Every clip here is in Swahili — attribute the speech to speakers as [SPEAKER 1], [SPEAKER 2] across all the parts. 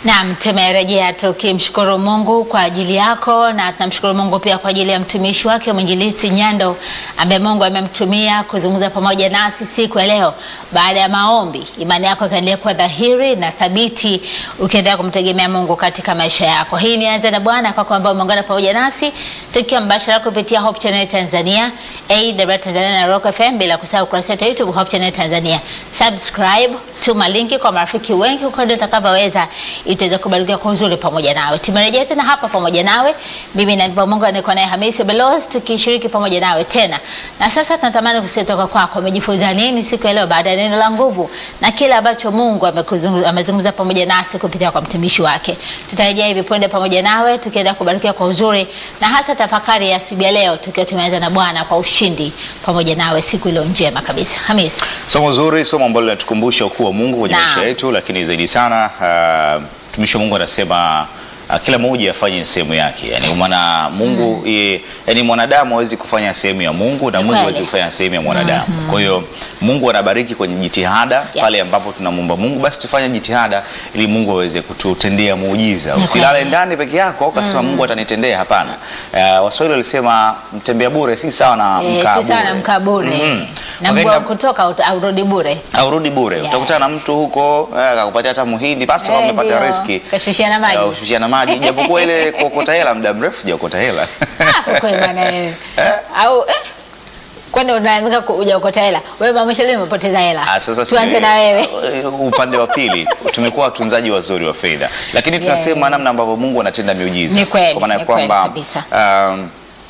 [SPEAKER 1] Naam, tumerejea tukimshukuru Mungu kwa ajili yako na tunamshukuru Mungu pia kwa ajili ya mtumishi wake mwinjilisti Nyando ambaye Mungu amemtumia kuzungumza pamoja nasi siku ya leo. Baada ya maombi, imani yako ikaendelea kuwa dhahiri na thabiti, ukiendelea kumtegemea Mungu katika maisha yako. Hii ni Anza na Bwana kwako ambao umeungana pamoja nasi tukiwa mbashara kupitia Hope Channel Tanzania, AWR Tanzania na Rock FM, bila kusahau kurasa yetu ya YouTube Hope Channel Tanzania. Subscribe, tuma linki kwa marafiki wengi huko ndio utakavyoweza itaweza kubarikiwa kwa uzuri pamoja nawe. Tumerejea tena hapa pamoja nawe, mimi na Ndipo Mungu anayekuwa naye Hamisi Belos, tukishiriki pamoja nawe tena. Na sasa tunatamani kusikia kutoka kwako, umejifunza nini siku ya leo baada ya neno la nguvu na kile ambacho Mungu amekuzungumza amezungumza pamoja nasi kupitia kwa mtumishi wake. Tutarejea hivi punde pamoja nawe tukienda kubarikiwa kwa uzuri na hasa tafakari ya asubuhi ya leo tukiwa tumeanza na Bwana kwa ushindi pamoja nawe siku iliyo njema kabisa. Hamisi.
[SPEAKER 2] Somo zuri, somo ambalo linatukumbusha ukuu wa Mungu kwenye
[SPEAKER 1] Naam.
[SPEAKER 2] maisha yetu, lakini zaidi sana uh, mtumishi wa Mungu anasema uh, kila mmoja afanye sehemu yake, yani kwa maana Mungu ye, yani mwanadamu hawezi kufanya sehemu ya Mungu na
[SPEAKER 1] Ni
[SPEAKER 2] Mungu
[SPEAKER 1] kweli.
[SPEAKER 2] hawezi kufanya sehemu ya mwanadamu. Kwa hiyo Mungu anabariki kwenye jitihada
[SPEAKER 1] Yes.
[SPEAKER 2] pale ambapo tunamwomba Mungu, basi tufanye jitihada ili Mungu aweze kututendea muujiza.
[SPEAKER 1] Ni
[SPEAKER 2] Usilale
[SPEAKER 1] kweli.
[SPEAKER 2] ndani peke yako ukasema Mungu atanitendea. Hapana. Uh, Waswahili walisema mtembea bure si sawa na
[SPEAKER 1] Eh,
[SPEAKER 2] mkaa
[SPEAKER 1] si sawa na
[SPEAKER 2] bure.
[SPEAKER 1] mkaa bure.
[SPEAKER 2] Mhm.
[SPEAKER 1] Na
[SPEAKER 2] Wakati
[SPEAKER 1] mguu wa
[SPEAKER 2] na-
[SPEAKER 1] kutoka uta- aurudi bure.
[SPEAKER 2] aurudi bure
[SPEAKER 1] Yes.
[SPEAKER 2] utakutana na mtu huko eh, akakupatia hata muhindi basi
[SPEAKER 1] Eh,
[SPEAKER 2] amepata
[SPEAKER 1] ndio.
[SPEAKER 2] riski
[SPEAKER 1] Kashushiana maji.
[SPEAKER 2] Eh, kushushiana maji japokuwa ile kuokota hela muda mrefu jaokota hela
[SPEAKER 1] Ah, kwa kweli bwana wewe. Au eh? Kwani unaamika hujaokota hela? Wewe mama Shalini umepoteza hela.
[SPEAKER 2] Ah, sasa
[SPEAKER 1] Tuanze
[SPEAKER 2] si-
[SPEAKER 1] na wewe.
[SPEAKER 2] eh, upande wa pili tumekuwa watunzaji wazuri wa fedha lakini tunasema
[SPEAKER 1] Yes.
[SPEAKER 2] namna ambavyo Mungu anatenda miujiza
[SPEAKER 1] Ni kweli,
[SPEAKER 2] kwa maana ya
[SPEAKER 1] ni kweli
[SPEAKER 2] kwamba
[SPEAKER 1] kabisa.
[SPEAKER 2] um,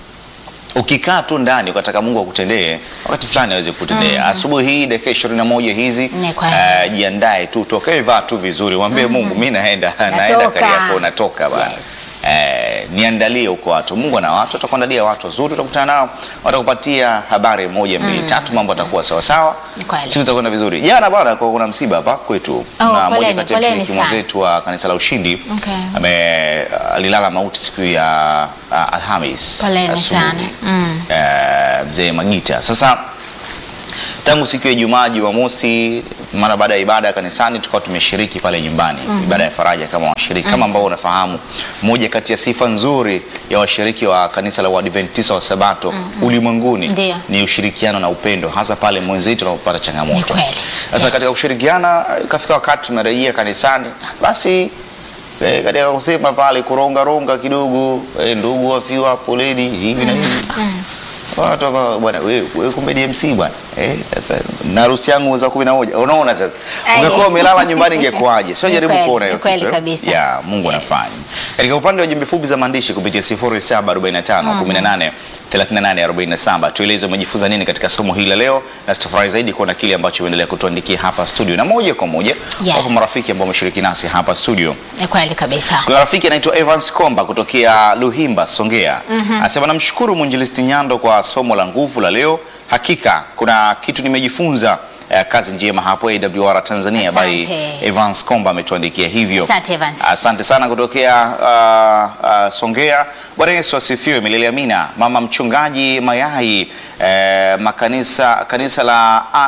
[SPEAKER 2] ukikaa tu ndani ukataka Mungu akutendee wakati fulani aweze kutendea. Asubuhi hii dakika ishirini na moja hizi
[SPEAKER 1] Ni kweli.
[SPEAKER 2] eh, jiandae tu, tokee, vaa tu vizuri, mwambie Mungu mimi naenda naenda
[SPEAKER 1] Natoka.
[SPEAKER 2] Kariakoo, natoka bana
[SPEAKER 1] Yes.
[SPEAKER 2] Eh, niandalie huko watu. Mungu ana watu, atakuandalia watu wazuri, utakutana nao, watakupatia habari moja mbili tatu, mambo atakuwa sawa sawa,
[SPEAKER 1] Ni kweli.
[SPEAKER 2] siku zitakwenda vizuri. Jana bwana, kwa kuna msiba hapa kwetu na
[SPEAKER 1] poleni,
[SPEAKER 2] mmoja kati ya
[SPEAKER 1] poleni
[SPEAKER 2] mshiriki
[SPEAKER 1] sana.
[SPEAKER 2] mwenzetu wa kanisa la Ushindi
[SPEAKER 1] Okay.
[SPEAKER 2] ame alilala mauti siku ya uh, Alhamis
[SPEAKER 1] Poleni
[SPEAKER 2] asubuhi.
[SPEAKER 1] sana. Mm.
[SPEAKER 2] Eh, mzee Magita. Sasa tangu siku ya Ijumaa, Jumamosi, mara baada ya ibada ya kanisani tukawa tumeshiriki pale nyumbani ibada ya faraja kama washiriki kama ambao unafahamu, moja kati ya sifa nzuri ya washiriki wa kanisa la Waadventista wa Sabato ulimwenguni
[SPEAKER 1] Ndio.
[SPEAKER 2] ni ushirikiano na upendo, hasa pale mwenzetu anapopata
[SPEAKER 1] Ni
[SPEAKER 2] changamoto.
[SPEAKER 1] kweli.
[SPEAKER 2] Sasa
[SPEAKER 1] Yes.
[SPEAKER 2] katika kushirikiana ikafika wakati tumerejea kanisani, basi eh, katika kusema pale kurongaronga kidogo eh, ndugu wafiwa, poleni hivi na hivi watu waka- bwana wewe wewe kumbe DMC bwana eh, sasa na harusi yangu mwezi wa 11 unaona sasa
[SPEAKER 1] Ai.
[SPEAKER 2] ungekuwa umelala nyumbani ingekuwaje sio
[SPEAKER 1] Ni
[SPEAKER 2] jaribu
[SPEAKER 1] kweli,
[SPEAKER 2] kuona
[SPEAKER 1] ni
[SPEAKER 2] hiyo
[SPEAKER 1] kweli
[SPEAKER 2] kitu, eh?
[SPEAKER 1] kabisa.
[SPEAKER 2] ya Mungu
[SPEAKER 1] Yes.
[SPEAKER 2] anafanya katika upande wa jumbe fupi za maandishi kupitia 0745 18 38 47 tueleze umejifunza nini katika somo hili la leo na tutafurahi zaidi kuona kile ambacho umeendelea kutuandikia hapa studio na moja kwa moja
[SPEAKER 1] Yes.
[SPEAKER 2] wapo marafiki ambao wameshiriki nasi hapa studio
[SPEAKER 1] Ni kweli kabisa.
[SPEAKER 2] kuna rafiki anaitwa Evans Komba kutokea Luhimba, Songea. Anasema namshukuru mwinjilisti Nyando kwa somo la nguvu la leo. Hakika kuna kitu nimejifunza. Eh, kazi njema hapo AWR Tanzania by
[SPEAKER 1] Asante.
[SPEAKER 2] Evans Komba ametuandikia hivyo.
[SPEAKER 1] Asante, Evans.
[SPEAKER 2] Asante sana kutokea uh, uh, Songea. Bwana Yesu asifiwe. Milele amina. Mama mchungaji Mayai eh, makanisa kanisa la A-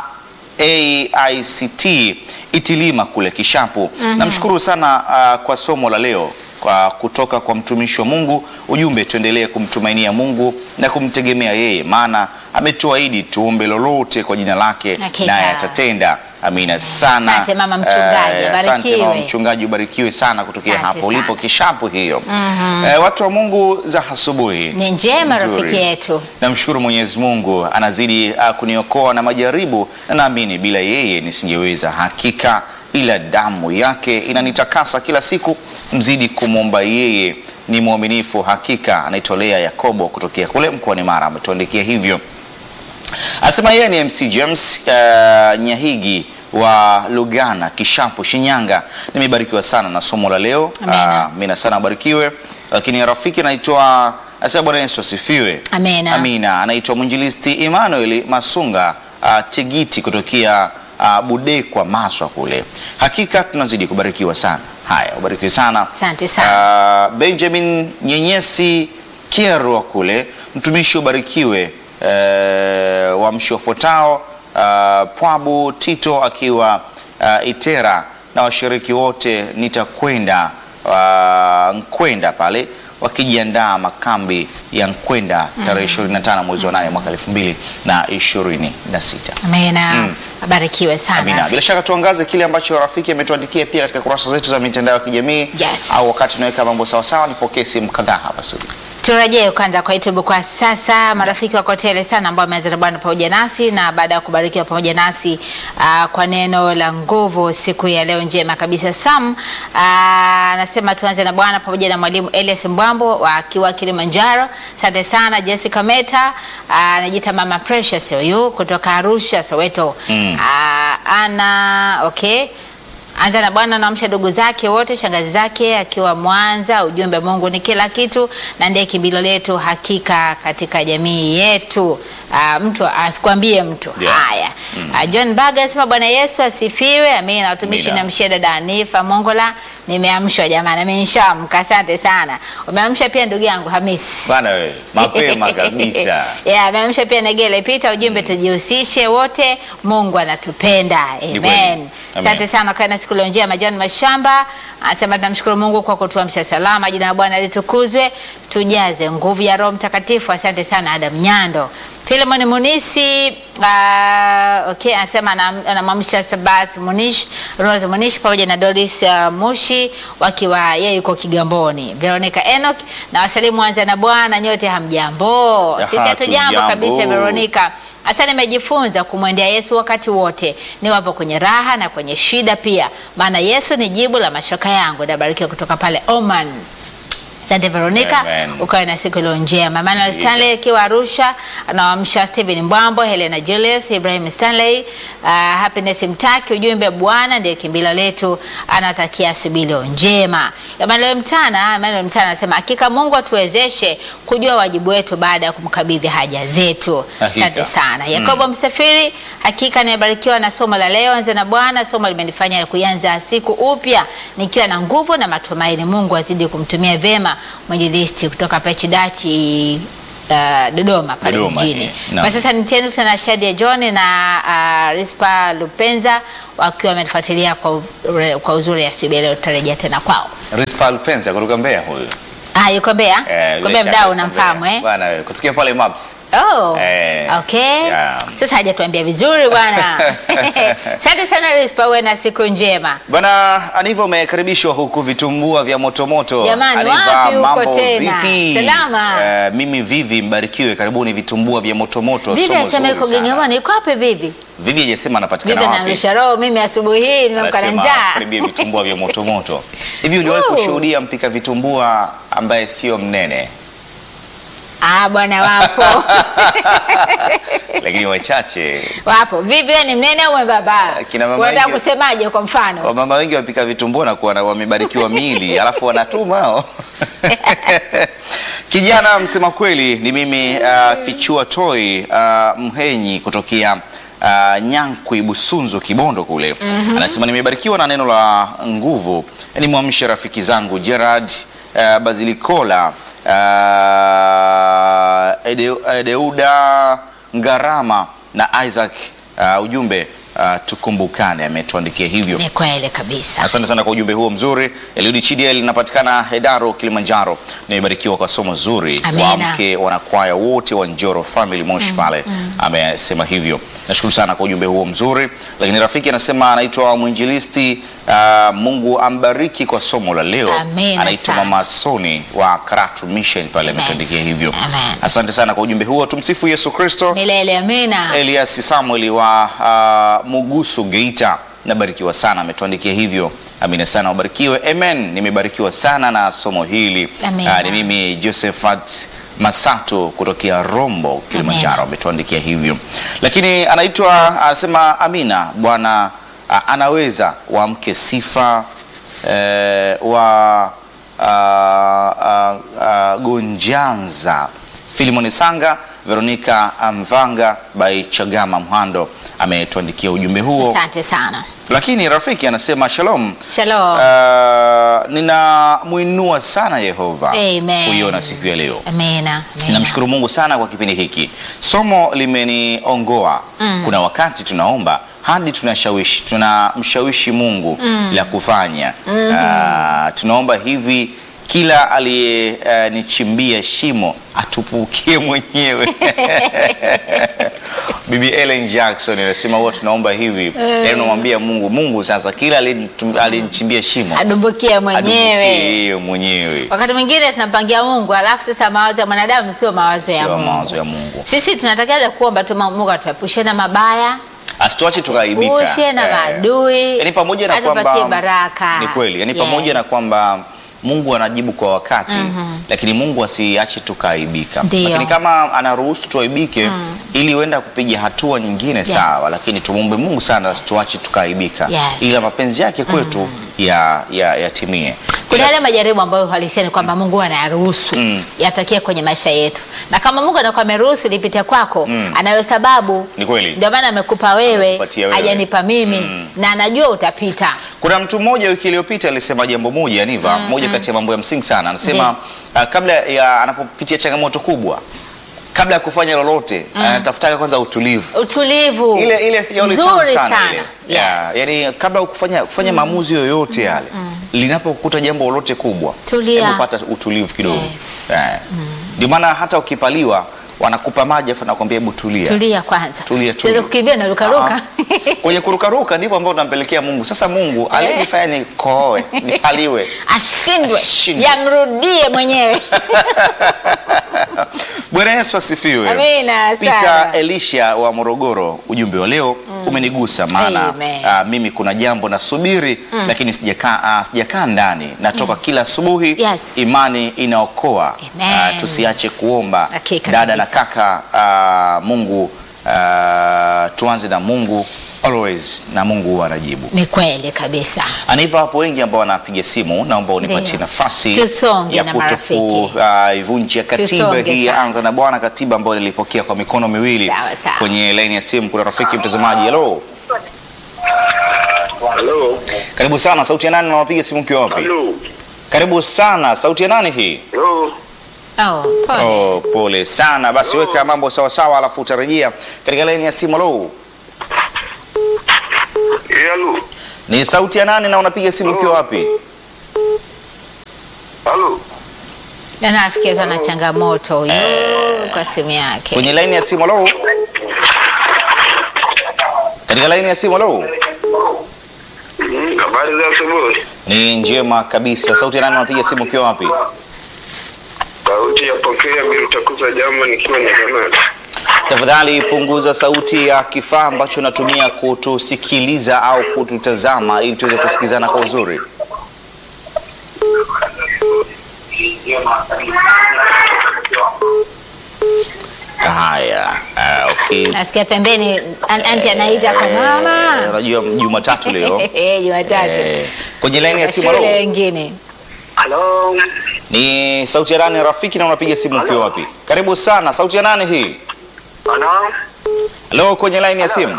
[SPEAKER 2] AICT Itilima kule Kishapu. Namshukuru sana uh, kwa somo la leo kwa kutoka kwa mtumishi wa Mungu. Ujumbe, tuendelee kumtumainia Mungu na kumtegemea yeye, maana ametuahidi tuombe lolote kwa jina lake
[SPEAKER 1] Hakika.
[SPEAKER 2] naye atatenda. Amina sana.
[SPEAKER 1] Asante, mama mchungaji,
[SPEAKER 2] Eh, asante
[SPEAKER 1] abarikiwe.
[SPEAKER 2] mama mchungaji, ubarikiwe sana kutokea
[SPEAKER 1] Asante
[SPEAKER 2] hapo ulipo
[SPEAKER 1] sana.
[SPEAKER 2] Kishapu hiyo. Eh, watu wa Mungu za asubuhi
[SPEAKER 1] Ni njema
[SPEAKER 2] Nzuri.
[SPEAKER 1] rafiki yetu.
[SPEAKER 2] Namshukuru Mwenyezi Mungu anazidi uh, kuniokoa na majaribu, na naamini bila yeye nisingeweza. Hakika ila damu yake inanitakasa kila siku. Mzidi kumwomba yeye, ni mwaminifu hakika. Anaitolea Yakobo kutokea kule mkoani Mara, ametuandikia hivyo. Anasema yeye ni MC James uh, Nyahigi wa Lugana Kishapu Shinyanga. Nimebarikiwa sana na somo la leo.
[SPEAKER 1] Amina.
[SPEAKER 2] Ah, Amina sana abarikiwe. Lakini rafiki anaitwa Asema Bwana Yesu asifiwe.
[SPEAKER 1] Amina.
[SPEAKER 2] Amina. Anaitwa mwinjilisti Emmanuel Masunga uh, Tegiti kutokea uh, Budekwa Maswa kule. Hakika tunazidi kubarikiwa sana. Haya, ubarikiwe sana.
[SPEAKER 1] Asante sana.
[SPEAKER 2] Uh, Benjamin Nyenyesi Kierwa kule, mtumishi ubarikiwe. Uh, wa mshi wafuatao uh, Pwabu Tito akiwa uh, Itera na washiriki wote nitakwenda uh, Nkwenda pale wakijiandaa makambi ya Nkwenda tarehe 25 mwezi wa 8 mwaka 2026.
[SPEAKER 1] Amina.
[SPEAKER 2] Mm.
[SPEAKER 1] Abarikiwe sana.
[SPEAKER 2] Amina. Bila shaka tuangaze kile ambacho rafiki ametuandikia pia katika kurasa zetu za mitandao ya kijamii
[SPEAKER 1] Yes.
[SPEAKER 2] au wakati tunaweka mambo sawa sawa, nipokee simu kadhaa hapa studio.
[SPEAKER 1] Turejee kwanza kwa YouTube kwa sasa. Marafiki wako tele sana ambao wameanza na Bwana pamoja nasi na baada ya kubarikiwa pamoja nasi aa, kwa neno la nguvu siku ya leo njema kabisa. Sam aa, anasema tuanze na Bwana pamoja na mwalimu Elias Mbwambo wa akiwa Kilimanjaro. Asante sana Jessica Meta aa, anajiita Mama Precious huyu kutoka Arusha Soweto.
[SPEAKER 2] Mm.
[SPEAKER 1] Aa, ana okay Anza na Bwana naamsha ndugu zake wote, shangazi zake akiwa Mwanza. Ujumbe, Mungu ni kila kitu na ndiye kimbilio letu hakika katika jamii yetu. Ah, mtu asikwambie mtu
[SPEAKER 2] Yeah.
[SPEAKER 1] haya. Ah, John Baga anasema Bwana Yesu asifiwe. Amina. Watumishi
[SPEAKER 2] Amina.
[SPEAKER 1] na mshia dada Anifa Mongola, nimeamshwa jamani, amenishamka. Asante sana. Umeamsha pia ndugu yangu Hamisi.
[SPEAKER 2] Bana wewe, mapema kabisa.
[SPEAKER 1] Yeah, ameamsha pia Negele Pita, ujumbe tujihusishe wote, Mungu anatupenda.
[SPEAKER 2] kweli.
[SPEAKER 1] Amen.
[SPEAKER 2] Amen.
[SPEAKER 1] Asante sana kwa na siku leo njema. John Mashamba anasema tunamshukuru Mungu kwa kutuamsha salama, jina la Bwana litukuzwe, tujaze nguvu ya Roho Mtakatifu. Asante sana Adam Nyando. Philemon Munisi uh, okay, anasema anam- anamwamsha Sabas Munish, Rose Munish pamoja na Doris uh, Mushi wakiwa yeye yuko Kigamboni. Veronica Enoch na wasalimu anza na Bwana, nyote hamjambo.
[SPEAKER 2] Aha,
[SPEAKER 1] Sisi hatujambo
[SPEAKER 2] tujambo.
[SPEAKER 1] kabisa Veronica. Hasa nimejifunza kumwendea Yesu wakati wote, niwapo kwenye raha na kwenye shida pia, maana Yesu ni jibu la mashaka yangu. Nabarikiwa kutoka pale Oman. Asante Veronica,
[SPEAKER 2] Amen.
[SPEAKER 1] ukawe na siku iliyo njema. Manuel Stanley akiwa Arusha anawamsha Stephen Mbwambo, Helena Julius, Ibrahim Stanley, uh, Happiness Mtaki, ujumbe Bwana ndiye kimbilio letu, anatakia asubuhi iliyo njema. Emmanuel Mtana, Emmanuel Mtana anasema hakika Mungu atuwezeshe kujua wajibu wetu baada ya kumkabidhi haja zetu.
[SPEAKER 2] Hakika.
[SPEAKER 1] Asante sana. Yakobo Msafiri, hakika nimebarikiwa na somo la leo. Anza na Bwana, somo limenifanya kuanza siku upya nikiwa na nguvu na matumaini. Mungu azidi kumtumia vyema mwinjilisti kutoka Pechidachi uh, Dodoma pale
[SPEAKER 2] Dodoma,
[SPEAKER 1] mjini.
[SPEAKER 2] eh, naam.
[SPEAKER 1] Kwa sasa niteni tena Shadia John na uh, Rispa Lupenza wakiwa wamefuatilia kwa, u- kwa uzuri asubuhi leo, tutarejea tena kwao.
[SPEAKER 2] Rispa Lupenza kutoka Mbeya huyu.
[SPEAKER 1] Ah, yuko Mbeya?
[SPEAKER 2] Eh,
[SPEAKER 1] Yuko
[SPEAKER 2] bila
[SPEAKER 1] Mbeya
[SPEAKER 2] shaka
[SPEAKER 1] mdau
[SPEAKER 2] yuko
[SPEAKER 1] unamfahamu
[SPEAKER 2] Mbeya.
[SPEAKER 1] eh?
[SPEAKER 2] Bwana wewe, kusikia pale Maps.
[SPEAKER 1] Oh,
[SPEAKER 2] Eh,
[SPEAKER 1] okay.
[SPEAKER 2] yeah.
[SPEAKER 1] Sasa hajatuambia vizuri bwana. Asante sana Rispa, uwe na siku njema.
[SPEAKER 2] Bwana Aniva umekaribishwa huku vitumbua vya motomoto.
[SPEAKER 1] Jamani,
[SPEAKER 2] Aniva,
[SPEAKER 1] wapi huko
[SPEAKER 2] mambo
[SPEAKER 1] tena?
[SPEAKER 2] vipi?
[SPEAKER 1] Salama.
[SPEAKER 2] Eh, mimi Vivi mbarikiwe, karibuni vitumbua vya motomoto.
[SPEAKER 1] Vivi
[SPEAKER 2] somo
[SPEAKER 1] asema
[SPEAKER 2] zuri
[SPEAKER 1] yuko
[SPEAKER 2] sana.
[SPEAKER 1] Gengewani, yuko wapi Vivi?
[SPEAKER 2] Vivi hajasema anapatikana
[SPEAKER 1] Vivi
[SPEAKER 2] wapi.
[SPEAKER 1] anarusha roho, mimi asubuhi hii nimeamka na
[SPEAKER 2] Anasema
[SPEAKER 1] njaa.
[SPEAKER 2] karibia vitumbua vya motomoto. Hivi uliwahi
[SPEAKER 1] Woo.
[SPEAKER 2] kushuhudia mpika vitumbua ambaye sio mnene,
[SPEAKER 1] Ah, bwana wapo.
[SPEAKER 2] lakini wachache
[SPEAKER 1] wapo. Vivi wewe ni mnene au mwembamba?
[SPEAKER 2] Kina mama
[SPEAKER 1] Unataka
[SPEAKER 2] wengi-
[SPEAKER 1] kusemaje kwa mfano?
[SPEAKER 2] wamama wengi wapika vitumbua na kuwa na- wamebarikiwa miili alafu wanatuma hao. Kijana msema kweli ni mimi uh, Fichua Toi uh, Mhenyi kutokea uh, Nyankwi Busunzu Kibondo kule anasema nimebarikiwa na neno la nguvu, nimwamshe rafiki zangu Gerard uh, Bazilikola uh, Ede, Edeuda Ngarama na Isaac uh, ujumbe uh, tukumbukane, ametuandikia hivyo.
[SPEAKER 1] Ni kweli kabisa.
[SPEAKER 2] Asante sana kwa ujumbe huo mzuri. Eliudi Chidiel linapatikana Hedaro, Kilimanjaro. Nimebarikiwa kwa somo zuri.
[SPEAKER 1] Amina.
[SPEAKER 2] Wamke wanakwaya wote wa Njoro Family Moshi pale amesema hivyo. Nashukuru sana kwa ujumbe huo mzuri. Lakini rafiki anasema anaitwa mwinjilisti uh, Mungu ambariki kwa somo la leo.
[SPEAKER 1] Amina
[SPEAKER 2] Anaitwa
[SPEAKER 1] sana.
[SPEAKER 2] Mama Soni wa Karatu Mission pale
[SPEAKER 1] Amen.
[SPEAKER 2] ametuandikia hivyo.
[SPEAKER 1] Amen.
[SPEAKER 2] Asante sana kwa ujumbe huo. Tumsifu Yesu Kristo.
[SPEAKER 1] Milele amina.
[SPEAKER 2] Elias Samuel wa uh, Mugusu Geita, nabarikiwa sana, ametuandikia hivyo. Amina sana, wabarikiwe. Amen. Nimebarikiwa sana na somo hili.
[SPEAKER 1] Amina.
[SPEAKER 2] Ah, ni mimi Josephat Masato kutokea Rombo, Kilimanjaro,
[SPEAKER 1] Amina.
[SPEAKER 2] ametuandikia hivyo. Lakini anaitwa anasema, Amina, Bwana ah, anaweza wamke sifa eh, wa ah, ah, ah, Gonjanza Filimoni Sanga, Veronica Mvanga by Chagama Mhando ametuandikia ujumbe huo.
[SPEAKER 1] Asante sana.
[SPEAKER 2] Lakini rafiki anasema shalom.
[SPEAKER 1] Shalom.
[SPEAKER 2] Uh, ninamwinua sana Yehova
[SPEAKER 1] Amen.
[SPEAKER 2] kuiona siku ya leo.
[SPEAKER 1] Amina. Amina.
[SPEAKER 2] Namshukuru Mungu sana kwa kipindi hiki. Somo limeniongoa. Kuna wakati tunaomba hadi tunashawishi tunamshawishi Mungu la kufanya. Ah, tunaomba hivi kila aliyenichimbia shimo atupukie mwenyewe. Bibi Ellen Jackson anasema huwa tunaomba hivi, yaani unamwambia Mungu, Mungu sasa kila aliyenitum- aliyenichimbia shimo
[SPEAKER 1] adumbukia
[SPEAKER 2] adumbukie
[SPEAKER 1] mwenyewe.
[SPEAKER 2] yeye mwenyewe,
[SPEAKER 1] Wakati mwingine tunampangia Mungu, alafu sasa mawazo ya mwanadamu sio mawazo ya
[SPEAKER 2] sio
[SPEAKER 1] Mungu.
[SPEAKER 2] mawazo ya Mungu.
[SPEAKER 1] Sisi tunatakiwa kuomba tu Mungu atuepushe na mabaya,
[SPEAKER 2] Asituache tukaibika.
[SPEAKER 1] ushe na
[SPEAKER 2] Eh,
[SPEAKER 1] maadui,
[SPEAKER 2] Yaani pamoja na
[SPEAKER 1] atupatie
[SPEAKER 2] kwamba
[SPEAKER 1] baraka.
[SPEAKER 2] ni kweli, yaani
[SPEAKER 1] Yes.
[SPEAKER 2] pamoja na kwamba Mungu anajibu kwa wakati lakini Mungu asiache tukaibika.
[SPEAKER 1] Ndio.
[SPEAKER 2] Lakini kama anaruhusu tuaibike ili uenda kupiga hatua nyingine sawa, lakini tumwombe Mungu sana asituache tukaibika,
[SPEAKER 1] Yes.
[SPEAKER 2] ila mapenzi yake kwetu ya ya yatimie.
[SPEAKER 1] Kuna
[SPEAKER 2] Ila-
[SPEAKER 1] yale majaribu ambayo uhalisia ni kwamba Mungu anayaruhusu
[SPEAKER 2] Mm.
[SPEAKER 1] yatakie kwenye maisha yetu, na kama Mungu anakuwa ameruhusu lipite kwako, anayo sababu.
[SPEAKER 2] Ni kweli.
[SPEAKER 1] Ndio maana amekupa wewe,
[SPEAKER 2] Amekupatia wewe.
[SPEAKER 1] hajanipa mimi, na anajua utapita.
[SPEAKER 2] Kuna mtu mmoja wiki iliyopita alisema jambo moja Niva, moja kati ya mambo ya msingi sana. Anasema uh, kabla ya anapopitia changamoto kubwa, kabla ya kufanya lolote anatafutaka kwanza utulivu.
[SPEAKER 1] Utulivu
[SPEAKER 2] Ile ile yaoni tamu
[SPEAKER 1] nzuri
[SPEAKER 2] sana,
[SPEAKER 1] sana,
[SPEAKER 2] ile.
[SPEAKER 1] Yes.
[SPEAKER 2] Yeah, yani kabla ya kufanya kufanya maamuzi yoyote yale, linapokuta jambo lolote kubwa,
[SPEAKER 1] Tulia.
[SPEAKER 2] hebu pata utulivu kidogo.
[SPEAKER 1] Yes.
[SPEAKER 2] Yeah. Ndio maana hata ukipaliwa wanakupa maji afu nakwambia hebu tulia.
[SPEAKER 1] Tulia kwanza,
[SPEAKER 2] Tulia,
[SPEAKER 1] siweze
[SPEAKER 2] tulia.
[SPEAKER 1] kukimbia na rukaruka.
[SPEAKER 2] Ah. Kwenye kurukaruka ndipo ambao tunampelekea Mungu. Sasa Mungu aliyenifanya nikohoe, nipaliwe.
[SPEAKER 1] Ashindwe,
[SPEAKER 2] Ashindwe.
[SPEAKER 1] yamrudie mwenyewe.
[SPEAKER 2] Bwana Yesu asifiwe.
[SPEAKER 1] Amina
[SPEAKER 2] Peter
[SPEAKER 1] sana.
[SPEAKER 2] Elisha wa Morogoro, ujumbe wa leo umenigusa, maana
[SPEAKER 1] Amen.
[SPEAKER 2] ah, mimi kuna jambo nasubiri lakini sijakaa ah, sijakaa ndani, natoka kila asubuhi.
[SPEAKER 1] Yes.
[SPEAKER 2] Imani inaokoa.
[SPEAKER 1] Amen.
[SPEAKER 2] Ah, tusiache kuomba
[SPEAKER 1] Hakika
[SPEAKER 2] dada na
[SPEAKER 1] kabisa.
[SPEAKER 2] kaka. ah, Mungu ah, tuanze na Mungu always, na Mungu huwa anajibu.
[SPEAKER 1] Ni kweli kabisa.
[SPEAKER 2] Aniva, hapo wengi ambao wanapiga simu, naomba unipatie
[SPEAKER 1] Ndio.
[SPEAKER 2] nafasi
[SPEAKER 1] Tusonge
[SPEAKER 2] ya
[SPEAKER 1] na marafiki.
[SPEAKER 2] kuivunjia katiba
[SPEAKER 1] Tusonge
[SPEAKER 2] hii.
[SPEAKER 1] sana.
[SPEAKER 2] Anza na Bwana, katiba ambayo nilipokea kwa mikono miwili.
[SPEAKER 1] Sawa, sawa.
[SPEAKER 2] Kwenye laini ya simu kuna rafiki mtazamaji. Hello,
[SPEAKER 3] Halo.
[SPEAKER 2] karibu sana. Sauti ya nani na unapiga simu ukiwa wapi?
[SPEAKER 3] Halo.
[SPEAKER 2] Karibu sana. Sauti ya nani hii?
[SPEAKER 3] Halo.
[SPEAKER 1] Oh, pole.
[SPEAKER 2] Oh, pole sana. Basi weka mambo sawa sawa, alafu utarejea katika laini ya simu. Hello,
[SPEAKER 3] Eh, Halo.
[SPEAKER 2] ni sauti ya nani na unapiga simu ukiwa wapi?
[SPEAKER 3] Halo.
[SPEAKER 1] Na nafikia tu ana changamoto huyu kwa simu yake.
[SPEAKER 2] Kwenye laini ya simu. Hello, katika laini ya simu. Hello.
[SPEAKER 3] Mm, Habari za asubuhi.
[SPEAKER 2] Ni njema kabisa. Sauti ya nani unapiga simu ukiwa wapi?
[SPEAKER 3] Sauti ya pokea bila utakuza jambo nikiwa na jamani.
[SPEAKER 2] Tafadhali punguza sauti ya kifaa ambacho unatumia kutusikiliza au kututazama ili tuweze kusikizana kwa uzuri. Haya, ah, okay.
[SPEAKER 1] Nasikia pembeni an- anti anaita kwa
[SPEAKER 2] Eh,
[SPEAKER 1] mama.
[SPEAKER 2] Unajua Jumatatu leo.
[SPEAKER 1] Eh, Jumatatu.
[SPEAKER 2] Eh, Kwenye laini ya simu
[SPEAKER 1] Shule
[SPEAKER 2] halo.
[SPEAKER 1] wengine.
[SPEAKER 3] Halo.
[SPEAKER 2] Ni sauti ya nani rafiki na unapiga simu ukiwa wapi? Karibu sana. Sauti ya nani hii?
[SPEAKER 3] Halo.
[SPEAKER 2] Halo kwenye laini ya simu.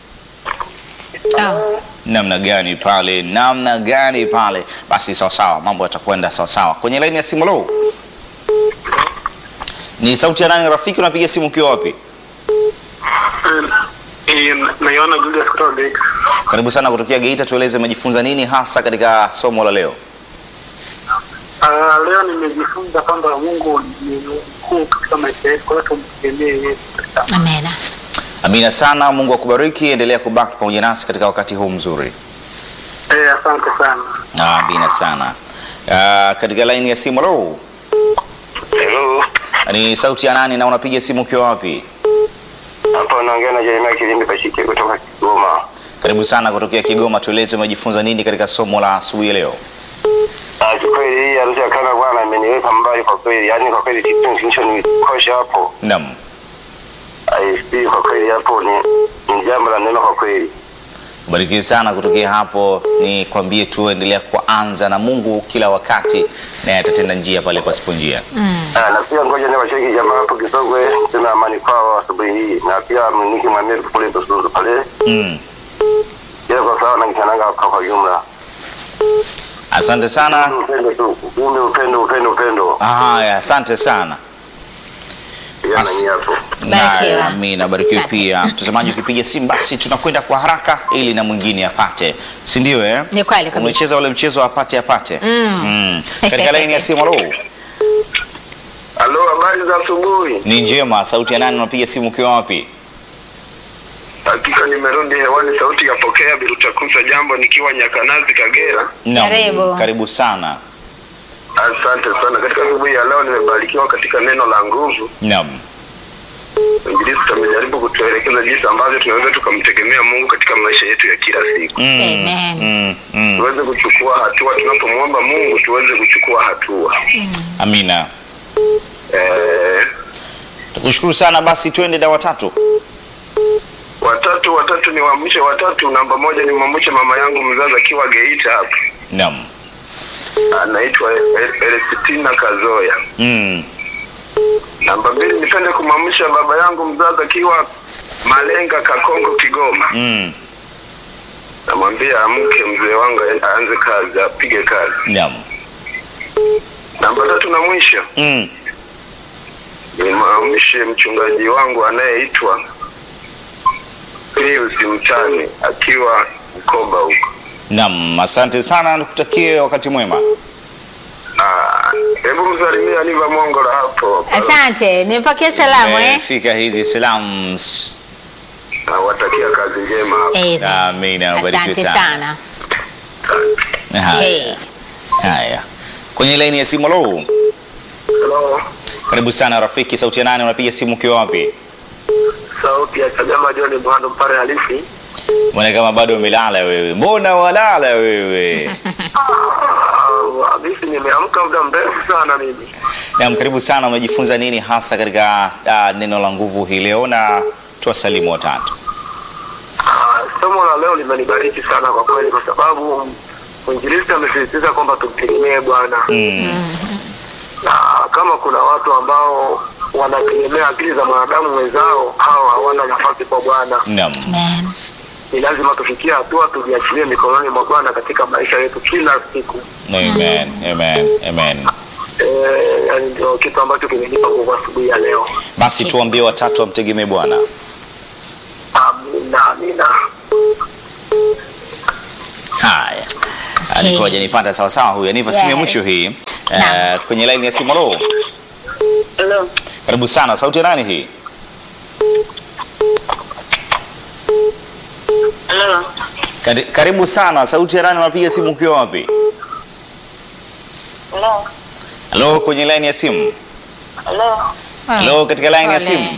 [SPEAKER 1] Oh.
[SPEAKER 2] namna gani pale, namna gani pale. Basi sawa sawa, mambo yatakwenda sawa sawa. Kwenye laini ya simu, lo, ni sauti ya nani rafiki? Unapiga simu ukiwa wapi?
[SPEAKER 3] Eh, naiona Julius kutoka Geita.
[SPEAKER 2] Karibu sana kutokea Geita, tueleze umejifunza nini hasa katika somo la leo?
[SPEAKER 3] Ah, leo nimejifunza kwamba Mungu ni mkuu katika maisha yetu, kwa hiyo tumtegemee yeye.
[SPEAKER 1] Amena.
[SPEAKER 2] Amina sana, Mungu akubariki, endelea kubaki pamoja nasi katika wakati huu mzuri.
[SPEAKER 3] Eh, asante sana.
[SPEAKER 2] Amina sana. Uh, katika laini ya simu, lo,
[SPEAKER 3] Hello.
[SPEAKER 2] ni sauti ya nani na unapiga simu ukiwa wapi?
[SPEAKER 3] Hapa naongea na Jeremia Kilindi Bashike kutoka Kigoma.
[SPEAKER 2] Karibu sana kutokea Kigoma, tueleze umejifunza nini katika somo la asubuhi ya leo?
[SPEAKER 3] Ah, kweli hii harusi ya kana bwana imeniweka mbali kwa kweli. Yaani kwa kweli kitu kilichonikosha hapo.
[SPEAKER 2] Naam.
[SPEAKER 3] ISP kwa kweli hapo ni ni jambo la neema kwa kweli.
[SPEAKER 2] Barikiwe sana kutokea hapo, ni kwambie tu endelea kuanza na Mungu kila wakati, naye atatenda njia pale pasipo njia.
[SPEAKER 3] Ah, na pia ngoja ni washiriki jamaa hapo Kisogwe tena amani kwao asubuhi hii na pia mniki mwambie kule Busunzu pale.
[SPEAKER 2] Mm.
[SPEAKER 3] Yeye kwa sawa na kishananga kwa kwa jumla.
[SPEAKER 2] Asante sana.
[SPEAKER 3] Upendo tu. Upendo upendo upendo upendo.
[SPEAKER 2] Haya, asante sana.
[SPEAKER 3] Pia na
[SPEAKER 2] As-
[SPEAKER 3] nyie hapo.
[SPEAKER 1] Barikiwa.
[SPEAKER 2] Na- Amina, barikiwe
[SPEAKER 1] Asante.
[SPEAKER 2] pia. Mtazamaji, ukipiga simu basi tunakwenda kwa haraka ili na mwingine apate, si ndio? Eh,
[SPEAKER 1] Ni kweli kabisa.
[SPEAKER 2] umecheza ule mchezo wa apate apate. Mm. Katika laini ya simu, halo,
[SPEAKER 3] Halo, habari za asubuhi.
[SPEAKER 2] ni njema. Sauti ya nani? Unapiga simu ukiwa wapi?
[SPEAKER 3] Hakika nimerudi hewani, sauti yapokea Birutakusa, jambo nikiwa Nyakanazi, Kagera.
[SPEAKER 2] Naam,
[SPEAKER 1] Karibu.
[SPEAKER 2] karibu sana.
[SPEAKER 3] Asante sana. Katika asubuhi ya leo nimebarikiwa katika neno la nguvu.
[SPEAKER 2] Naam,
[SPEAKER 3] Injilisti amejaribu kutuelekeza jinsi ambavyo tunaweza tukamtegemea Mungu katika maisha yetu ya kila siku,
[SPEAKER 2] Mm,
[SPEAKER 1] Amen.
[SPEAKER 2] mm, mm.
[SPEAKER 3] tuweze kuchukua hatua tunapomwomba Mungu, tuweze kuchukua hatua
[SPEAKER 2] Amina,
[SPEAKER 3] eh,
[SPEAKER 2] tukushukuru sana. Basi twende na watatu.
[SPEAKER 3] watatu watatu ni waamshe watatu. Namba moja ni mwamshe mama yangu mzazi akiwa Geita hapa,
[SPEAKER 2] Naam,
[SPEAKER 3] anaitwa El- Elesitina Kazoya.
[SPEAKER 2] mm.
[SPEAKER 3] Namba mbili nipende kumwamsha baba yangu mzazi akiwa Malenga Kakongo Kigoma.
[SPEAKER 2] Mm.
[SPEAKER 3] Namwambia amke mzee wangu aanze kazi, apige kazi.
[SPEAKER 2] Naam,
[SPEAKER 3] Namba tatu na mwisho
[SPEAKER 2] mm.
[SPEAKER 3] nimwamshe mchungaji wangu anayeitwa Pius Mtani akiwa Mkoba huko.
[SPEAKER 2] Naam, asante sana, nikutakie wakati mwema.
[SPEAKER 3] Ah, Hebu msalimia Niva Mongola hapo.
[SPEAKER 1] Asante, nimepakia salamu eh.
[SPEAKER 2] Fika hizi salamu.
[SPEAKER 3] Nawatakia kazi njema hapo.
[SPEAKER 1] Amen.
[SPEAKER 2] Amina, ubarikiwe
[SPEAKER 1] Asante
[SPEAKER 2] sana.
[SPEAKER 1] sana.
[SPEAKER 2] Haya,
[SPEAKER 1] Hey.
[SPEAKER 2] haya. Kwenye laini ya simu, lo,
[SPEAKER 3] Hello.
[SPEAKER 2] karibu sana rafiki. Sauti ya nane, unapiga simu ukiwa wapi?
[SPEAKER 3] Sauti ya Chagama John Bwando Mpare halisi.
[SPEAKER 2] Mbona kama bado umelala wewe? Mbona walala wewe?
[SPEAKER 3] Ah, Mimi nimeamka muda mrefu sana mimi.
[SPEAKER 2] Naam, karibu sana. Umejifunza nini hasa katika uh, neno la nguvu hii leo, na tuwasalimu watatu.
[SPEAKER 3] Ah, Somo la leo limenibariki sana kwa kweli, kwa sababu mwinjilisti amesisitiza kwamba tumtegemee Bwana
[SPEAKER 2] Mm.
[SPEAKER 3] na kama kuna watu ambao wanategemea akili za mwanadamu mwenzao, hao hawana nafasi kwa Bwana.
[SPEAKER 2] Naam.
[SPEAKER 1] Amen.
[SPEAKER 3] Ni lazima tufikie hatua tujiachilie mikononi mwa Bwana katika maisha yetu kila siku.
[SPEAKER 2] Amen. Amen. Amen.
[SPEAKER 3] Eh, yani ndio kitu ambacho kimenipa nguvu asubuhi ya leo.
[SPEAKER 2] Basi tuambie watatu wamtegemee Bwana.
[SPEAKER 3] Amina, amina.
[SPEAKER 2] Haya. Alikuwa hajanipata sawa sawa huyu. Aniva simu ya
[SPEAKER 1] Yes.
[SPEAKER 2] mwisho hii.
[SPEAKER 1] Naam.
[SPEAKER 2] Eh, kwenye line ya simu lo.
[SPEAKER 3] Hello.
[SPEAKER 2] Karibu sana. Sauti ya nani hii?
[SPEAKER 3] Hello.
[SPEAKER 2] Kari- Karibu sana. Sauti ya nani unapiga simu ukiwa wapi?
[SPEAKER 3] Hello.
[SPEAKER 2] Halo kwenye line ya simu.
[SPEAKER 3] Hello.
[SPEAKER 2] Halo katika line ya
[SPEAKER 1] Pole.
[SPEAKER 2] simu.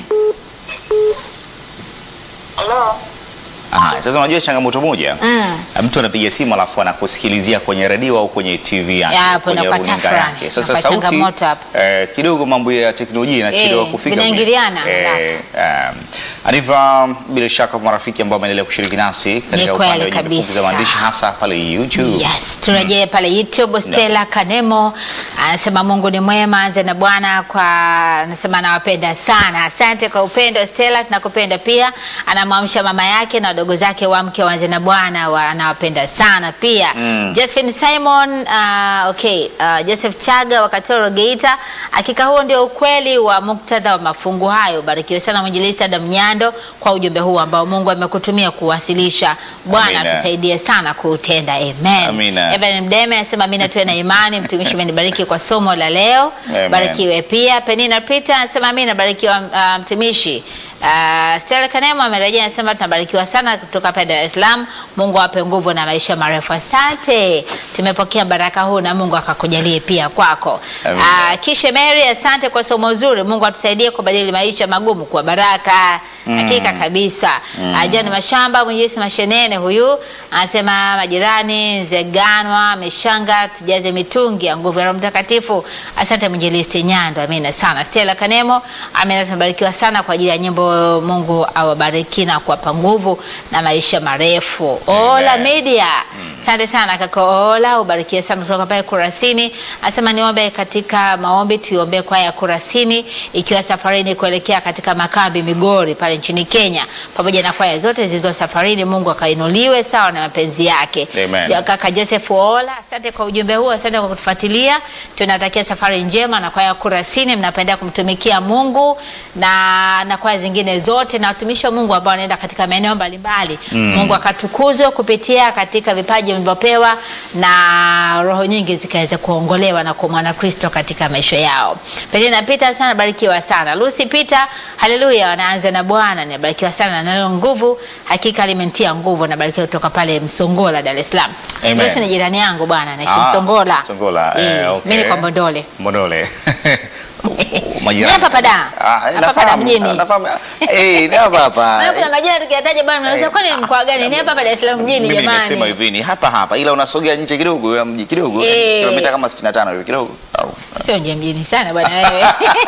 [SPEAKER 3] Hello.
[SPEAKER 2] Aha, sasa unajua changamoto moja.
[SPEAKER 1] Mm.
[SPEAKER 2] Mtu anapiga simu alafu anakusikilizia kwenye redio au kwenye TV yake,
[SPEAKER 1] Ya, hapo
[SPEAKER 2] kwenye
[SPEAKER 1] inakuwa
[SPEAKER 2] runinga
[SPEAKER 1] tafrani.
[SPEAKER 2] yake. Sasa
[SPEAKER 1] Inakuwa
[SPEAKER 2] sauti
[SPEAKER 1] changamoto hapo.
[SPEAKER 2] eh, kidogo mambo ya teknolojia inachelewa
[SPEAKER 1] Eh,
[SPEAKER 2] kufika.
[SPEAKER 1] vinaingiliana,
[SPEAKER 2] Eh, um, Aniva, bila shaka marafiki ambao wameendelea kushiriki nasi katika
[SPEAKER 1] kweli
[SPEAKER 2] upande wa jumbe fupi za
[SPEAKER 1] kabisa.
[SPEAKER 2] maandishi hasa pale YouTube.
[SPEAKER 1] Yes, turejee pale YouTube. Stella Kanemo anasema Mungu ni mwema, anze na Bwana kwa, anasema anawapenda sana. Asante kwa upendo Stella, tunakupenda pia. Anamwamsha mama yake na wadogo zake wamke waanze na Bwana, wa- anawapenda sana pia.
[SPEAKER 2] Mm.
[SPEAKER 1] Josephine Simon, uh, okay, uh, Joseph Chaga wa Katoro Geita. Hakika huo ndio ukweli wa muktadha wa mafungu hayo. Barikiwe sana mwinjilisti Adam Nyando kwa ujumbe huu ambao Mungu amekutumia kuwasilisha. Bwana
[SPEAKER 2] Amina.
[SPEAKER 1] atusaidie sana kuutenda. Amen.
[SPEAKER 2] Amina.
[SPEAKER 1] Evan Mdeme anasema amina, tuwe na imani. Mtumishi umenibariki kwa somo la leo,
[SPEAKER 2] Amen.
[SPEAKER 1] barikiwe pia. Penina Peter anasema amina, barikiwa uh, mtumishi. Uh, Stella Kanemo amerejea anasema tunabarikiwa sana kutoka hapa Dar es Salaam. Mungu awape nguvu na maisha marefu. Asante, tumepokea baraka huu na Mungu akakujalie pia kwako.
[SPEAKER 2] Amina.
[SPEAKER 1] Uh, Kishe Mary, asante kwa somo zuri. Mungu atusaidie kubadili maisha magumu kuwa baraka. Hakika kabisa. Uh, John Mashamba Mwenyezi Mashenene huyu anasema majirani Nzeganwa Meshanga, tujaze mitungi ya nguvu ya Roho Mtakatifu. Asante mwinjilisti Nyando, amina sana. Stella Kanemo, amina, tumebarikiwa sana kwa ajili ya nyimbo Mungu awabariki na kuwapa nguvu na maisha marefu. Ola
[SPEAKER 2] Amen.
[SPEAKER 1] Media, asante sana kaka Ola, ubarikiwe sana kutoka pale Kurasini. Asema niombe katika maombi, tuiombee kwaya ya Kurasini ikiwa safarini kuelekea katika makambi Migori pale nchini Kenya, pamoja na kwaya zote zilizo safarini. Mungu akainuliwe sawa na mapenzi yake.
[SPEAKER 2] Amen.
[SPEAKER 1] Ja- Kaka Joseph Ola, asante kwa ujumbe huu, asante kwa kutufuatilia. Tunatakia safari njema na kwaya Kurasini, mnapenda kumtumikia Mungu na na kwaya zingine zote na watumishi wa Mungu ambao wanaenda katika maeneo mbalimbali. Mungu akatukuzwe kupitia katika vipaji mlivyopewa na roho nyingi zikaweza kuongolewa na kwa mwana Kristo katika maisha yao. Pelina Peter sana barikiwa sana. Lucy Peter, haleluya, wanaanza na Bwana. Nabarikiwa sana na neno nguvu, hakika limentia nguvu. Nabarikiwa kutoka pale Msongola, Dar es Salaam.
[SPEAKER 2] Amen.
[SPEAKER 1] Lucy ni jirani yangu bwana, naishi
[SPEAKER 2] Ah,
[SPEAKER 1] Msongola.
[SPEAKER 2] Msongola,
[SPEAKER 1] Eh,
[SPEAKER 2] eh, okay.
[SPEAKER 1] Mimi ni kwa Mbondole.
[SPEAKER 2] Mondole.
[SPEAKER 1] Ni hapa hapa da.
[SPEAKER 2] Ah,
[SPEAKER 1] Hapa hapa da
[SPEAKER 2] nafahamu,
[SPEAKER 1] mjini.
[SPEAKER 2] nafahamu. Eh, ni hapa hapa.
[SPEAKER 1] Maana kuna majina tukiyataja bwana unaweza kwani ni mkoa gani? Ni hapa hapa Dar es Salaam mjini
[SPEAKER 2] Mimi nimesema
[SPEAKER 1] jamani.
[SPEAKER 2] hivi ni hapa hapa ila unasogea nje kidogo ya mji kidogo
[SPEAKER 1] Eh.
[SPEAKER 2] kilomita kama 65 hivi kidogo. Au.
[SPEAKER 1] Sio nje mjini sana bwana wewe.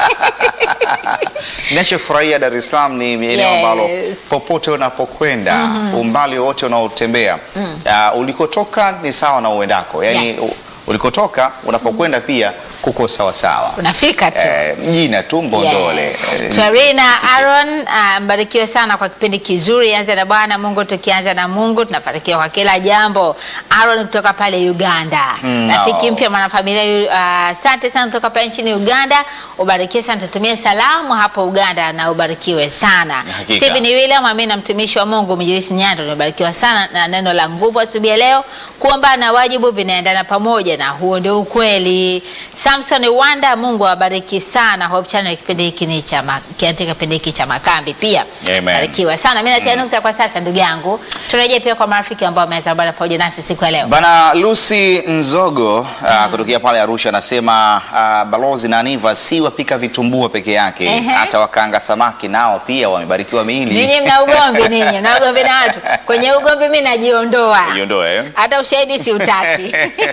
[SPEAKER 2] Ninachofurahia Dar es Salaam ni eneo
[SPEAKER 1] Yes.
[SPEAKER 2] ambalo popote unapokwenda umbali wote unaotembea uh, ulikotoka ni sawa na uendako, yaani
[SPEAKER 1] Yes.
[SPEAKER 2] u- ulikotoka unapokwenda pia kuko sawa sawa.
[SPEAKER 1] Unafika tu.
[SPEAKER 2] Eh, mjina tu Mbondole.
[SPEAKER 1] Yes.
[SPEAKER 2] Eh,
[SPEAKER 1] Tarina Aaron ah, mbarikiwe sana kwa kipindi kizuri. Anza na Bwana Mungu, tukianza na Mungu tunafanikiwa kwa kila jambo. Aaron kutoka pale Uganda,
[SPEAKER 2] Mm,
[SPEAKER 1] rafiki
[SPEAKER 2] oh.
[SPEAKER 1] mpya mwanafamilia. yu- ah, Asante sana kutoka pale nchini Uganda, ubarikiwe sana, tutumie salamu hapo Uganda na ubarikiwe sana.
[SPEAKER 2] Hakika.
[SPEAKER 1] Stephen William, amini na mtumishi wa Mungu Mjilisi Nyando, nimebarikiwa sana na neno la nguvu asubuhi ya leo. Kuomba na wajibu vinaendana pamoja, na huo ndio ukweli. Samson Wanda, Mungu awabariki sana. Hope Channel kipindi hiki ni cha ma- katika kipindi hiki cha makambi pia.
[SPEAKER 2] Amen.
[SPEAKER 1] Barikiwa sana. Mimi natia nukta kwa sasa ndugu yangu. Turejee pia kwa marafiki ambao wameweza bana pamoja nasi siku ya leo.
[SPEAKER 2] Bana Lucy Nzogo uh, kutokea pale Arusha anasema uh, balozi na Aniva si wapika vitumbua peke yake,
[SPEAKER 1] Ehe.
[SPEAKER 2] hata wakaanga samaki nao pia wamebarikiwa miili.
[SPEAKER 1] Ninyi mna ugomvi ninyi, mna ugomvi na watu. Kwenye ugomvi mimi najiondoa.
[SPEAKER 2] Ujiondoe, eh?
[SPEAKER 1] Hata ushahidi siutaki.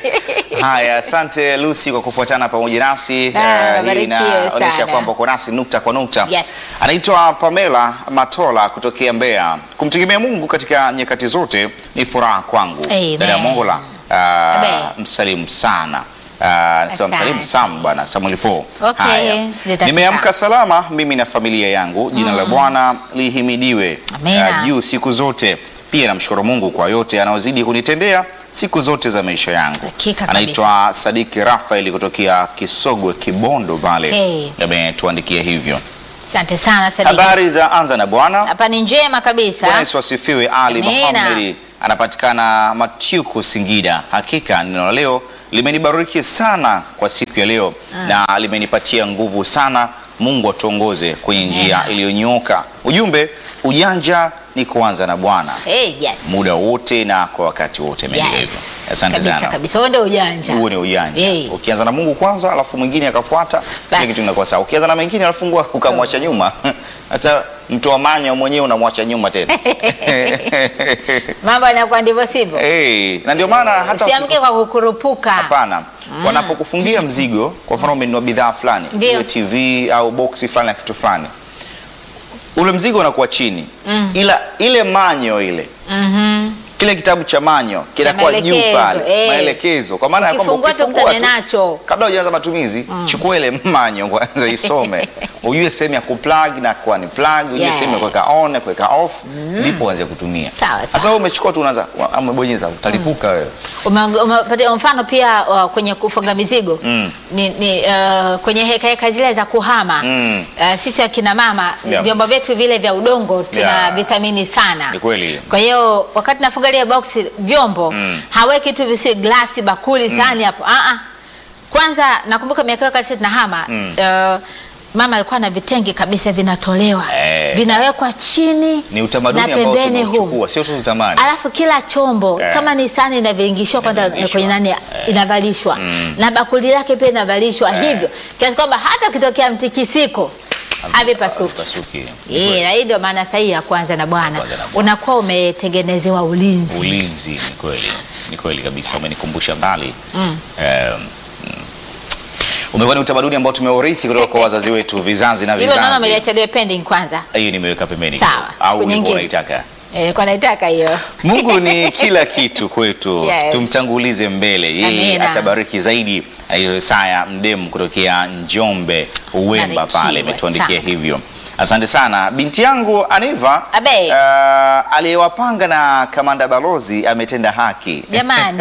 [SPEAKER 2] Haya, asante Lucy kwa kufuatana pamoja nasi.
[SPEAKER 1] Ah,
[SPEAKER 2] Eh, hii
[SPEAKER 1] barikiwe
[SPEAKER 2] inaonyesha
[SPEAKER 1] sana.
[SPEAKER 2] kwamba uko nasi nukta kwa nukta.
[SPEAKER 1] Yes.
[SPEAKER 2] Anaitwa Pamela Matola kutokea Mbeya. Kumtegemea Mungu katika nyakati zote ni furaha kwangu.
[SPEAKER 1] Amen.
[SPEAKER 2] Dada Mongola, ah,
[SPEAKER 1] Amen.
[SPEAKER 2] msalimu sana. Ah, Nasema
[SPEAKER 1] Asante.
[SPEAKER 2] msalimu Sam bwana Samuel Po.
[SPEAKER 1] Okay,
[SPEAKER 2] Haya.
[SPEAKER 1] zitafika.
[SPEAKER 2] Nimeamka salama mimi na familia yangu. Jina la Bwana lihimidiwe
[SPEAKER 1] Amina.
[SPEAKER 2] ah, juu siku zote. Pia namshukuru Mungu kwa yote anayozidi kunitendea siku zote za maisha yangu.
[SPEAKER 1] Hakika kabisa.
[SPEAKER 2] Anaitwa Sadiki Rafael kutokea Kisogwe Kibondo pale.
[SPEAKER 1] Okay.
[SPEAKER 2] Ametuandikia hivyo.
[SPEAKER 1] Asante sana Sadiki.
[SPEAKER 2] Habari za anza na Bwana.
[SPEAKER 1] Hapa ni njema kabisa.
[SPEAKER 2] Bwana Yesu asifiwe. Ali
[SPEAKER 1] Amina.
[SPEAKER 2] Muhammad anapatikana Matyuku, Singida. Hakika neno la leo limenibariki sana kwa siku ya leo na limenipatia nguvu sana. Mungu atuongoze kwenye njia
[SPEAKER 1] Amina.
[SPEAKER 2] iliyonyooka. Ujumbe, ujanja ni kuanza na Bwana
[SPEAKER 1] Hey, yes.
[SPEAKER 2] muda wote na kwa wakati wote. Ameandika hivyo. Asante
[SPEAKER 1] kabisa
[SPEAKER 2] sana.
[SPEAKER 1] kabisa. Huo ndio ujanja.
[SPEAKER 2] Huo ni ujanja.
[SPEAKER 1] Hey.
[SPEAKER 2] Ukianza na Mungu kwanza, alafu mwingine akafuata, kile
[SPEAKER 1] Basi.
[SPEAKER 2] kitu kinakuwa sawa. Ukianza na mengine alafu Mungu ukamwacha nyuma, sasa mtu wa manya mwenyewe unamwacha nyuma tena.
[SPEAKER 1] Mambo yanakuwa ndivyo sivyo.
[SPEAKER 2] hey, na ndio maana hata
[SPEAKER 1] Usiamke kwa kukurupuka.
[SPEAKER 2] hapana, wanapokufungia mzigo, kwa mfano umenunua bidhaa fulani,
[SPEAKER 1] Ndio.
[SPEAKER 2] iwe TV au boksi fulani ya kitu fulani, ule mzigo unakuwa chini, ila ile manyo ile
[SPEAKER 1] Mhm.
[SPEAKER 2] kile kitabu cha manyo kinakuwa juu
[SPEAKER 1] maelekezo,
[SPEAKER 2] pale,
[SPEAKER 1] eh.
[SPEAKER 2] maelekezo, kwa maana ya kwamba
[SPEAKER 1] Ukifungua tu
[SPEAKER 2] ukifungua
[SPEAKER 1] ukutane
[SPEAKER 2] tu,
[SPEAKER 1] nacho.
[SPEAKER 2] kabla hujaanza matumizi chukua ile manyo kwanza isome ujue sehemu ya kuplug na kwa ni plug ujue
[SPEAKER 1] Yes.
[SPEAKER 2] sehemu ya kuweka on na kuweka off ndipo uanze kutumia
[SPEAKER 1] Sawa, sawa.
[SPEAKER 2] sasa wewe umechukua tu unaanza wa- umebonyeza utalipuka wewe
[SPEAKER 1] Ume- umepatia mfano pia uh, kwenye kufunga mizigo
[SPEAKER 2] Mm.
[SPEAKER 1] ni, ni uh, kwenye heka heka zile za kuhama
[SPEAKER 2] Mm.
[SPEAKER 1] uh, sisi akina mama
[SPEAKER 2] Yeah.
[SPEAKER 1] vyombo vyetu vile vya udongo tuna
[SPEAKER 2] Yeah.
[SPEAKER 1] vitamini sana.
[SPEAKER 2] Ni kweli.
[SPEAKER 1] Kwa hiyo wakati nafunga ile box vyombo
[SPEAKER 2] Mm.
[SPEAKER 1] haweki tu visi glasi, bakuli, sahani hapo. Ah ah. Kwanza nakumbuka miaka hiyo wakati tunahama
[SPEAKER 2] Mm.
[SPEAKER 1] uh, mama alikuwa na vitenge kabisa vinatolewa
[SPEAKER 2] Eh.
[SPEAKER 1] vinawekwa chini
[SPEAKER 2] ni utamaduni
[SPEAKER 1] na
[SPEAKER 2] ambao
[SPEAKER 1] pembeni humu
[SPEAKER 2] tumeuchukua sio tu zamani
[SPEAKER 1] alafu kila chombo
[SPEAKER 2] Eh.
[SPEAKER 1] kama ni sahani inaviringishwa kwanza
[SPEAKER 2] Inaviringishwa.
[SPEAKER 1] kwenye nani inavalishwa na bakuli lake pia inavalishwa hivyo kiasi kwamba hata ukitokea mtikisiko havipasuki.
[SPEAKER 2] Havipasuki.
[SPEAKER 1] Eh, na hii ndio maana sahihi ya kwanza na Bwana
[SPEAKER 2] Kwanza na Bwana.
[SPEAKER 1] unakuwa umetengenezewa ulinzi.
[SPEAKER 2] ulinzi ni kweli ni kweli kabisa umenikumbusha mbali
[SPEAKER 1] Mm.
[SPEAKER 2] Em, mm. Umekuwa ni utamaduni ambao tumeurithi kutoka kwa wazazi wetu vizazi na
[SPEAKER 1] Hilo naona
[SPEAKER 2] vizazi.
[SPEAKER 1] umeliacha liwe pending kwanza.
[SPEAKER 2] Hiyo nimeweka pembeni.
[SPEAKER 1] Sawa,
[SPEAKER 2] kidogo. Au
[SPEAKER 1] siku
[SPEAKER 2] ulikuwa
[SPEAKER 1] nyingine.
[SPEAKER 2] unaitaka?
[SPEAKER 1] Eh, nilikuwa naitaka hiyo.
[SPEAKER 2] Mungu ni kila kitu kwetu.
[SPEAKER 1] Yes.
[SPEAKER 2] Tumtangulize mbele. Yeye
[SPEAKER 1] Amina.
[SPEAKER 2] atabariki zaidi. Ayo Isaya Mdemu kutokea Njombe Uwemba
[SPEAKER 1] Barikiwe
[SPEAKER 2] pale imetuandikia
[SPEAKER 1] sana.
[SPEAKER 2] hivyo. Asante sana. Binti yangu Aniva
[SPEAKER 1] Abe.
[SPEAKER 2] uh, aliyewapanga na kamanda balozi ametenda haki.
[SPEAKER 1] Jamani.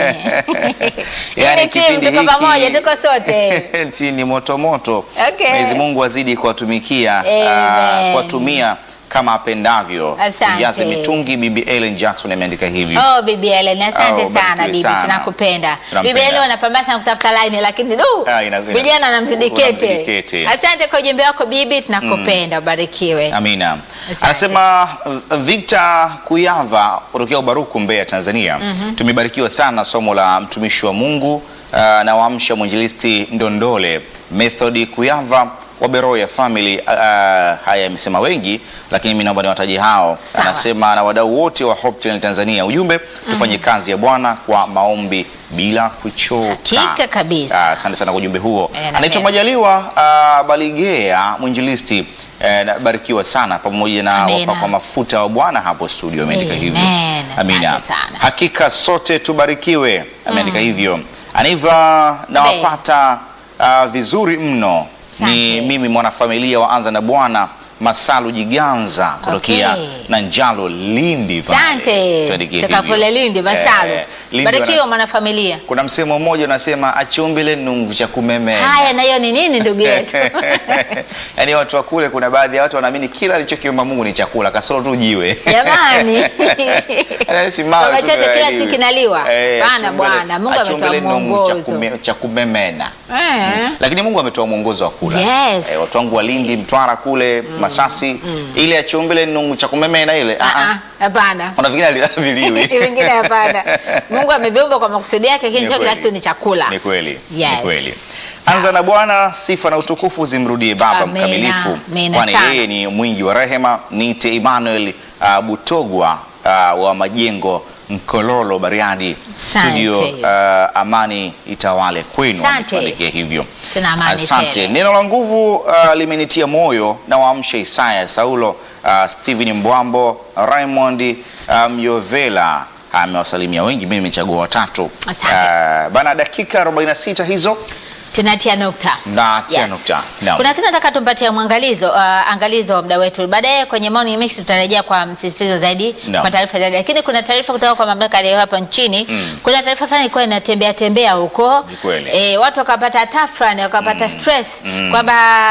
[SPEAKER 2] Yaani
[SPEAKER 1] Hii timu
[SPEAKER 2] kipindi
[SPEAKER 1] tuko
[SPEAKER 2] hiki-
[SPEAKER 1] pamoja, tuko sote.
[SPEAKER 2] Eti ni moto moto.
[SPEAKER 1] Okay.
[SPEAKER 2] Mwenyezi Mungu azidi kuwatumikia
[SPEAKER 1] Amen.
[SPEAKER 2] ah, kuwatumia kama apendavyo.
[SPEAKER 1] Asante.
[SPEAKER 2] Tujaze mitungi. Bibi Ellen Jackson ameandika hivyo.
[SPEAKER 1] Oh, bibi Ellen, asante
[SPEAKER 2] Oh,
[SPEAKER 1] sana
[SPEAKER 2] barikiwe
[SPEAKER 1] bibi,
[SPEAKER 2] sana.
[SPEAKER 1] tunakupenda.
[SPEAKER 2] Tunampenda.
[SPEAKER 1] Bibi Ellen wanapambana sana kutafuta line lakini du,
[SPEAKER 2] Ah, ina- ina-
[SPEAKER 1] vijana wanamzidi
[SPEAKER 2] wanamzidi
[SPEAKER 1] kete.
[SPEAKER 2] kete.
[SPEAKER 1] Asante kwa ujumbe wako bibi, tunakupenda, ubarikiwe.
[SPEAKER 2] Amina.
[SPEAKER 1] Asante.
[SPEAKER 2] Anasema uh, Victor Kuyava kutokea Ubaruku, Mbeya, Tanzania. Tumebarikiwa sana somo la mtumishi wa Mungu uh, na waamsha mwinjilisti Ndondole Method Kuyava wa Beroya Family. Uh, haya amesema wengi, lakini mimi naomba niwataje hao.
[SPEAKER 1] Sawa.
[SPEAKER 2] Anasema na wadau wote wa Hope Channel Tanzania, ujumbe tufanye kazi ya Bwana kwa maombi bila kuchoka.
[SPEAKER 1] Hakika kabisa.
[SPEAKER 2] Ah, Asante sana kwa ujumbe huo.
[SPEAKER 1] Eh, na
[SPEAKER 2] Anaitwa
[SPEAKER 1] mimi.
[SPEAKER 2] Majaliwa uh, Baligea mwinjilisti eh, na- barikiwa sana pamoja na
[SPEAKER 1] Amina.
[SPEAKER 2] wapakwa mafuta wa Bwana hapo studio ameandika
[SPEAKER 1] Amen.
[SPEAKER 2] hivyo.
[SPEAKER 1] Asante sana.
[SPEAKER 2] Hakika sote tubarikiwe ameandika hivyo. Aniva nawapata uh, vizuri mno. Ni
[SPEAKER 1] Asante.
[SPEAKER 2] mimi mwanafamilia wa Anza na Bwana Masalu Jiganza kutokea
[SPEAKER 1] Okay.
[SPEAKER 2] na Njalo Lindi pale.
[SPEAKER 1] Asante.
[SPEAKER 2] Tuandikie
[SPEAKER 1] Toka
[SPEAKER 2] hivyo.
[SPEAKER 1] kule Lindi, Masalu.
[SPEAKER 2] Eh, Lindi
[SPEAKER 1] Barikiwa
[SPEAKER 2] wana-
[SPEAKER 1] mwanafamilia.
[SPEAKER 2] kuna msemo mmoja unasema achumbile nungu cha kumemea.
[SPEAKER 1] Haya, na hiyo ni nini ndugu yetu?
[SPEAKER 2] Yaani watu wa kule, kuna baadhi ya watu wanaamini kila alichokiumba Mungu ni chakula, kasoro tu jiwe.
[SPEAKER 1] Jamani.
[SPEAKER 2] Yaani si mawe
[SPEAKER 1] Baba
[SPEAKER 2] tu
[SPEAKER 1] chote
[SPEAKER 2] ndio
[SPEAKER 1] kila
[SPEAKER 2] yalivyo.
[SPEAKER 1] kitu kinaliwa.
[SPEAKER 2] Eh,
[SPEAKER 1] Bana
[SPEAKER 2] achumbile-
[SPEAKER 1] bwana, Mungu ametoa
[SPEAKER 2] achumbile nungu cha
[SPEAKER 1] mwongozo.
[SPEAKER 2] kume- cha kumemena.
[SPEAKER 1] Eh.
[SPEAKER 2] Lakini Mungu ametoa mwongozo wa kula.
[SPEAKER 1] Yes.
[SPEAKER 2] Eh, watu wangu wa Lindi, Mtwara kule, Masasi, ile achumbile nungu cha kumemena ile.
[SPEAKER 1] Ah,
[SPEAKER 2] Ah
[SPEAKER 1] ah,
[SPEAKER 2] ah.
[SPEAKER 1] Hapana.
[SPEAKER 2] Kuna vingine haviliwi.
[SPEAKER 1] Vingine hapana. Mungu ameviumba kwa makusudi yake, lakini
[SPEAKER 2] Ni
[SPEAKER 1] sio kila
[SPEAKER 2] kweli.
[SPEAKER 1] kitu ni chakula.
[SPEAKER 2] Ni kweli.
[SPEAKER 1] Yes.
[SPEAKER 2] Ni kweli. Anza na Bwana, sifa na utukufu zimrudie Baba
[SPEAKER 1] Amina.
[SPEAKER 2] mkamilifu,
[SPEAKER 1] Amina
[SPEAKER 2] kwani
[SPEAKER 1] sana.
[SPEAKER 2] yeye ni mwingi wa rehema. Niite Emmanuel uh, Butogwa uh, wa Majengo Mkololo, Bariadi
[SPEAKER 1] Asante.
[SPEAKER 2] studio. Uh, amani itawale kwenu,
[SPEAKER 1] Asante.
[SPEAKER 2] ametuandikia hivyo.
[SPEAKER 1] Tuna amani
[SPEAKER 2] Asante.
[SPEAKER 1] tele.
[SPEAKER 2] Neno la nguvu uh, limenitia moyo na waamsha Isaya Saulo, uh, Steven Mbwambo, Raymond uh, Myovela amewasalimia wengi, mimi nimechagua watatu.
[SPEAKER 1] Asante.
[SPEAKER 2] Uh, bana, dakika 46 hizo
[SPEAKER 1] tunatia nukta
[SPEAKER 2] Natia
[SPEAKER 1] Yes.
[SPEAKER 2] nukta. Naam.
[SPEAKER 1] Kuna kitu nataka tumpatie mwangalizo uh, angalizo wa muda wetu. Baadaye kwenye morning mix tutarejea kwa msisitizo zaidi
[SPEAKER 2] Naam.
[SPEAKER 1] kwa taarifa zaidi, lakini kuna taarifa kutoka kwa mamlaka ya hapa nchini. Kuna taarifa fulani ilikuwa inatembea tembea huko
[SPEAKER 2] Ni kweli.
[SPEAKER 1] e, watu wakapata tafrani wakapata stress kwamba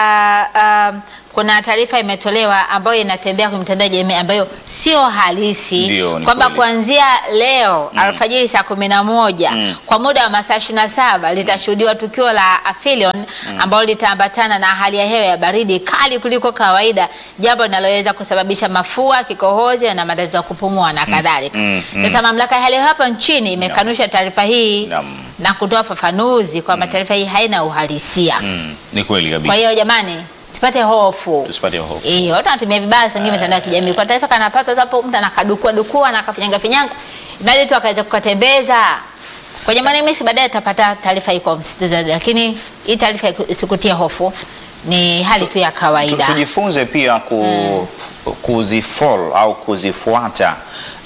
[SPEAKER 1] um, kuna taarifa imetolewa ambayo inatembea kwenye mitandao ya jamii ambayo sio halisi
[SPEAKER 2] Ndio, ni
[SPEAKER 1] kwamba
[SPEAKER 2] kweli.
[SPEAKER 1] kuanzia leo alfajiri saa kumi na moja kwa muda wa masaa ishirini na saba litashuhudiwa tukio la Aphelion ambalo litaambatana na hali ya hewa ya baridi kali kuliko kawaida, jambo linaloweza kusababisha mafua, kikohozi na matatizo ya kupumua na kadhalika.
[SPEAKER 2] mm, mm.
[SPEAKER 1] Sasa mamlaka ya hali ya hewa hapa nchini imekanusha taarifa hii
[SPEAKER 2] Naam.
[SPEAKER 1] na kutoa fafanuzi kwamba taarifa hii haina uhalisia.
[SPEAKER 2] Mm, ni kweli
[SPEAKER 1] Kwa
[SPEAKER 2] kabisa.
[SPEAKER 1] hiyo jamani, sipate hofu.
[SPEAKER 2] Tusipate hofu.
[SPEAKER 1] Eh, watu wanatumia vibaya sangi mitandao ya kijamii. Kwa taarifa kanapata hapo mtu anakadukua dukua na akafinyanga finyanga. Bali tu akaweza kukatembeza. Kwenye maneno baadaye tutapata taarifa hii kwa msitizo zaidi, lakini hii taarifa isikutie hofu. Ni hali tu ya
[SPEAKER 2] Tu-
[SPEAKER 1] kawaida.
[SPEAKER 2] Tujifunze pia ku, kuzifollow au kuzifuata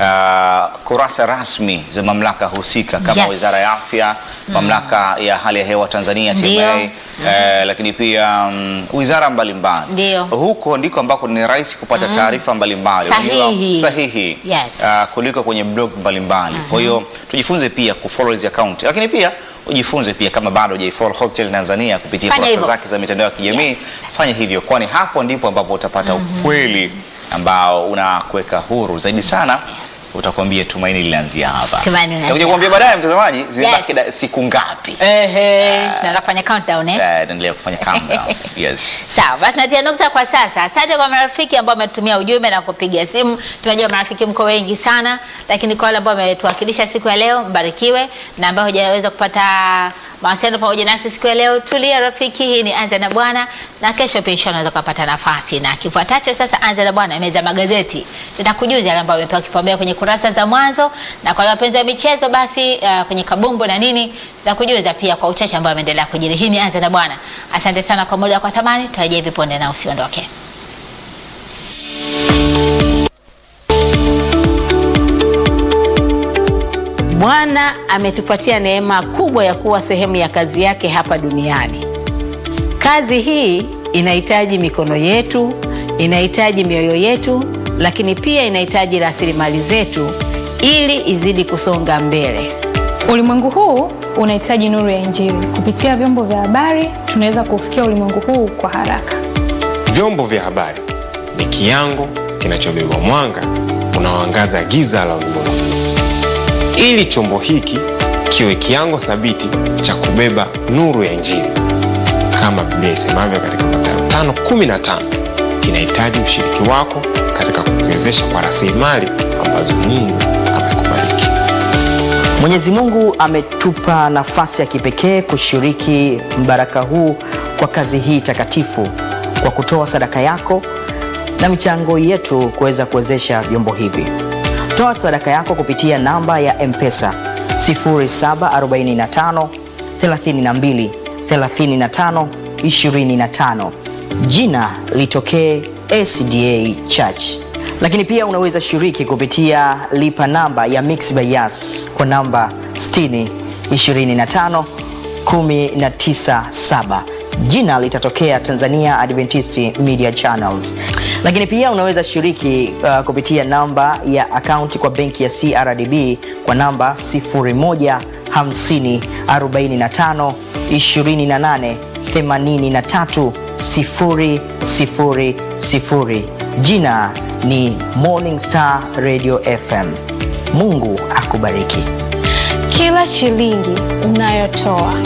[SPEAKER 2] uh, kurasa rasmi za mamlaka husika kama
[SPEAKER 1] Yes.
[SPEAKER 2] Wizara ya Afya, Mamlaka ya Hali ya Hewa Tanzania
[SPEAKER 1] Ndio.
[SPEAKER 2] TMA, eh, lakini pia mm, wizara mbalimbali.
[SPEAKER 1] Ndio.
[SPEAKER 2] Huko ndiko ambako ni rahisi kupata taarifa mbalimbali
[SPEAKER 1] Sahihi.
[SPEAKER 2] Unajua, sahihi
[SPEAKER 1] Yes.
[SPEAKER 2] Ah, kuliko kwenye blog mbalimbali. Kwa hiyo tujifunze pia kufollow hizi account, lakini pia ujifunze pia kama bado hujaifollow Hope Channel Tanzania kupitia
[SPEAKER 1] Fanya
[SPEAKER 2] kurasa
[SPEAKER 1] hivyo.
[SPEAKER 2] zake za mitandao ya kijamii
[SPEAKER 1] Yes.
[SPEAKER 2] fanya hivyo, kwani hapo ndipo ambapo utapata ukweli ambao unakuweka huru zaidi sana. Utakwambia tumaini lilianzia hapa.
[SPEAKER 1] Tumaini lilianzia
[SPEAKER 2] Nitakuja kuambia baadaye, mtazamaji, zimebaki da- siku ngapi.
[SPEAKER 1] Ehe, naenda kufanya countdown eh.
[SPEAKER 2] Eh, Naendelea kufanya countdown. Yes.
[SPEAKER 1] Sawa, basi natia nukta kwa sasa. Asante kwa marafiki ambao wametumia ujumbe na kupiga simu. Tunajua marafiki mko wengi sana, lakini kwa wale ambao wametuwakilisha siku ya leo, mbarikiwe, na ambao hujaweza kupata mawasiliano pamoja nasi siku ya leo, tulia rafiki. Hii ni Anza na Bwana, na kesho pia inshallah unaweza kupata nafasi. Na kifuatacho sasa, Anza na Bwana, meza ya magazeti, tutakujuza yale ambayo yamepewa kipaumbele kwenye kurasa za mwanzo, na kwa wale wapenzi wa michezo basi uh, kwenye kabumbu na nini tutakujuza pia kwa uchache ambao ameendelea kujiri. Hii ni Anza na Bwana. Asante sana kwa muda kwa thamani, tutarejea hivi punde na usiondoke.
[SPEAKER 4] Bwana ametupatia neema kubwa ya kuwa sehemu ya kazi yake hapa duniani. Kazi hii inahitaji mikono yetu, inahitaji mioyo yetu, lakini pia inahitaji rasilimali zetu ili izidi kusonga mbele.
[SPEAKER 5] Ulimwengu huu unahitaji nuru ya Injili. Kupitia vyombo vya habari, tunaweza kufikia ulimwengu huu kwa haraka.
[SPEAKER 6] Vyombo vya habari ni kiango kinachobeba mwanga unaoangaza giza la ulimwengu, ili chombo hiki kiwe kiango thabiti cha kubeba nuru ya Injili. Kama Biblia isemavyo katika Mathayo 5:15, kinahitaji ushiriki wako katika kukiwezesha kwa rasilimali ambazo Mungu amekubariki.
[SPEAKER 7] Mwenyezi Mungu ametupa nafasi ya kipekee kushiriki mbaraka huu kwa kazi hii takatifu kwa kutoa sadaka yako na michango yetu kuweza kuwezesha vyombo hivi. Toa sadaka yako kupitia namba ya M-Pesa 0745 32 35 25. Jina litokee SDA Church. Lakini pia unaweza shiriki kupitia lipa namba ya Mixx by Yas kwa namba 60 25 197 jina litatokea Tanzania Adventist Media Channels. Lakini pia unaweza shiriki uh, kupitia namba ya akaunti kwa benki ya CRDB kwa namba 0150 45 28 83 000. Jina ni Morning Star Radio FM. Mungu akubariki.
[SPEAKER 5] Kila shilingi unayotoa